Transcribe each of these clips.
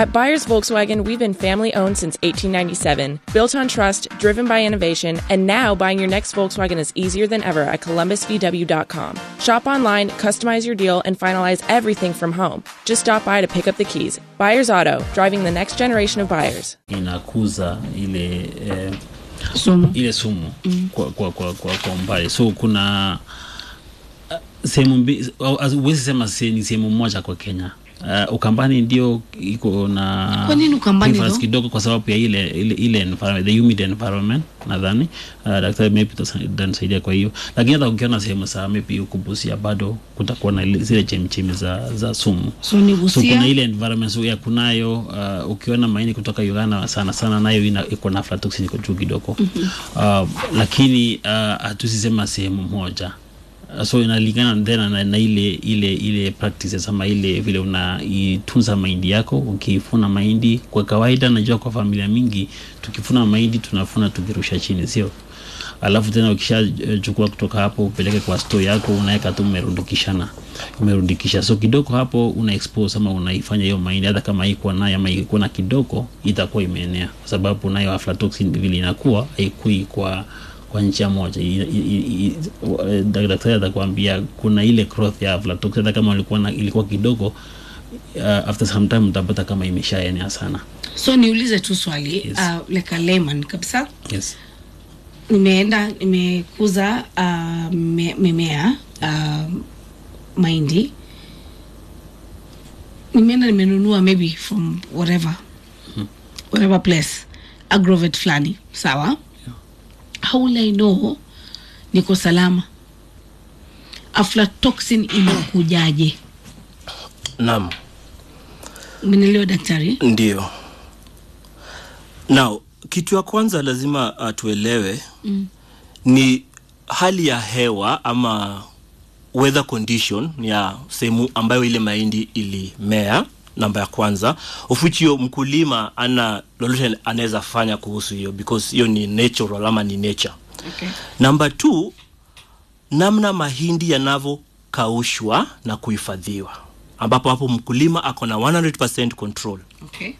At Buyers Volkswagen, we've been family owned since 1897, built on trust, driven by innovation, and now buying your next Volkswagen is easier than ever at columbusvw.com. Shop online, customize your deal, and finalize everything from home. Just stop by to pick up the keys. Buyers Auto, driving the next generation of buyers. inakuza ile eh, Sumu. ile sumu mm. kwa, kwa, kwa, kwa, kwa umbali so kuna uh, sehemu mbi- au- au- huwezi sema se- ni sehemu moja kwa kenya Uh, ukambani ndio iko na Kwa nini Ukambani difference though? kidogo kwa sababu ya ile ile, ile environment, the humid environment nadhani uh, daktari maybe tanisaidia kwa hiyo lakini hata ukiona sehemu saa maybe huku Busia bado kutakuwa na ile- zile chemichemi za, za sumu So ni so Busia. kuna ile environment so ya kunayo uh, ukiona mahindi kutoka Uganda sana sana nayo ina- iko na aflatoxin iko juu kidogo mm-hmm. uh, lakini uh, hatusisema sehemu moja Uh, so inalingana tena na, na ile ile ile practices ama ile vile unaitunza mahindi yako ukifuna mahindi kwa kawaida najua kwa familia mingi tukifuna mahindi tunafuna tukirusha chini sio alafu tena ukishachukua kutoka hapo upeleke kwa store yako unaweka tu umerundikishana umerundikisha so kidogo hapo una expose ama unaifanya hiyo mahindi hata kama ikuwa nayo ama ikuwa na kidogo itakuwa imeenea kwa sababu nayo aflatoxin vile inakuwa haikui kwa kwa njia moja I- i- i- i- eh, daktari atakwambia kuna ile growth ya aflatoxin hata kama ilikuwa, na, ilikuwa kidogo uh, after some time utapata kama imeshaenea sana so niulize tu swali Yes. uh, like a layman kabisa yes. nimeenda nimekuza uh, me- mimea uh, mahindi nimeenda nimenunua maybe from whatever whatever place agrovet fulani sawa how will i know niko salama aflatoxin inakujaje naam umenielewa daktari ndio now kitu ya kwanza lazima uh, tuelewe mm. ni hali ya hewa ama weather condition ya sehemu ambayo ile mahindi ilimea namba ya kwanza of which hiyo mkulima ana lolote anaweza fanya kuhusu hiyo because hiyo ni natural ama ni nature okay. namba t namna mahindi yanavyokaushwa na kuhifadhiwa ambapo hapo mkulima ako na 100 control Okay.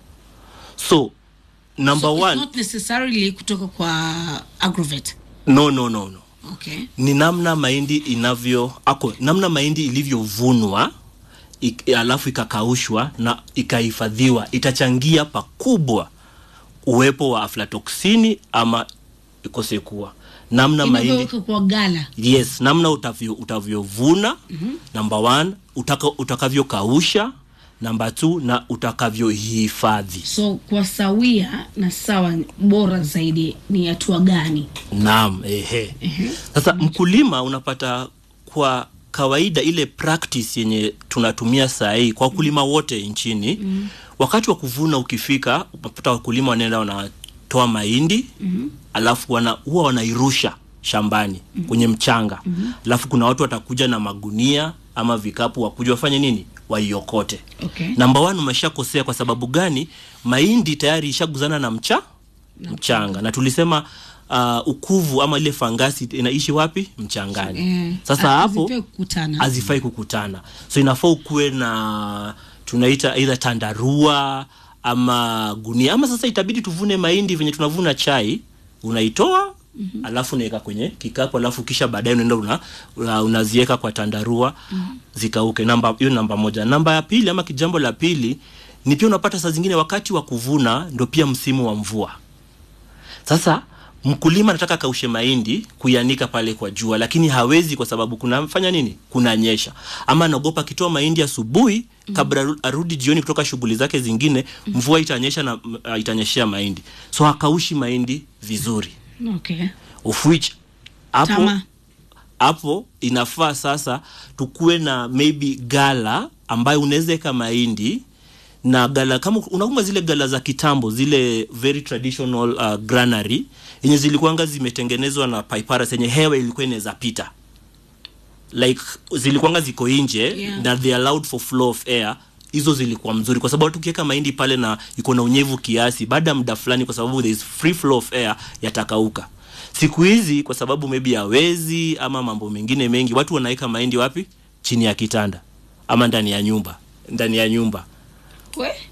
so number so one it's not necessarily kutoka kwa agrovet no no no no okay ni namna mahindi inavyo ako namna mahindi ilivyovunwa ik, alafu ikakaushwa na ikahifadhiwa itachangia pakubwa uwepo wa aflatoksini ama ikose kuwa namna mahindi inavyoweka kwa gala yes namna utavyo utavyovuna mm-hmm. namba one utaka, utakavyokausha namba t na utakavyohifadhi so kwa sawia na sawa bora zaidi ni hatua gani naam ehe sasa mkulima unapata kwa kawaida ile practice yenye tunatumia saa hii kwa wakulima wote nchini mm. wakati wa kuvuna ukifika unapata wakulima wanaenda wanatoa mahindi mm. alafu wana, huwa wanairusha shambani mm. kwenye mchanga mm. alafu kuna watu watakuja na magunia ama vikapu wakuja wafanye nini waiokote okay. namba one umeshakosea kwa sababu gani mahindi tayari ishaguzana na mcha mchanga na tulisema uh, ukuvu ama ile fangasi inaishi wapi mchangani Eh, sasa ha- hapo hazifai kukutana. hazifai kukutana so inafaa ukuwe na tunaita either tandarua ama gunia ama sasa itabidi tuvune mahindi venye tunavuna chai unaitoa mm-hmm. alafu unaweka kwenye kikapu alafu kisha baadaye unaenda una, una, unaziweka kwa tandarua mm-hmm. zikauke namba hiyo namba moja namba ya pili ama kijambo la pili ni pia unapata saa zingine wakati wa kuvuna ndo pia msimu wa mvua sasa mkulima anataka kaushe mahindi kuianika pale kwa jua lakini hawezi kwa sababu kunafanya nini kunanyesha ama anaogopa akitoa mahindi asubuhi kabla aru- arudi jioni kutoka shughuli zake zingine mvua itanyesha na uh, itanyeshea mahindi so hakaushi mahindi vizuri okay. of which hapo Tama. hapo inafaa sasa tukuwe na maybe gala ambayo unaweza weka mahindi na gala kama unakumbuka zile gala za kitambo zile very traditional uh, granary yenye zilikuwanga zimetengenezwa na paiparas yenye hewa ilikuwa inaweza pita like zilikuwanga ziko nje Yeah. na they allowed for flow of air hizo zilikuwa mzuri kwa sababu tukiweka mahindi pale na iko na unyevu kiasi baada ya muda fulani kwa sababu there is free flow of air yatakauka siku hizi kwa sababu maybe hawezi ama mambo mengine mengi watu wanaweka mahindi wapi chini ya kitanda ama ndani ya nyumba ndani ya nyumba We?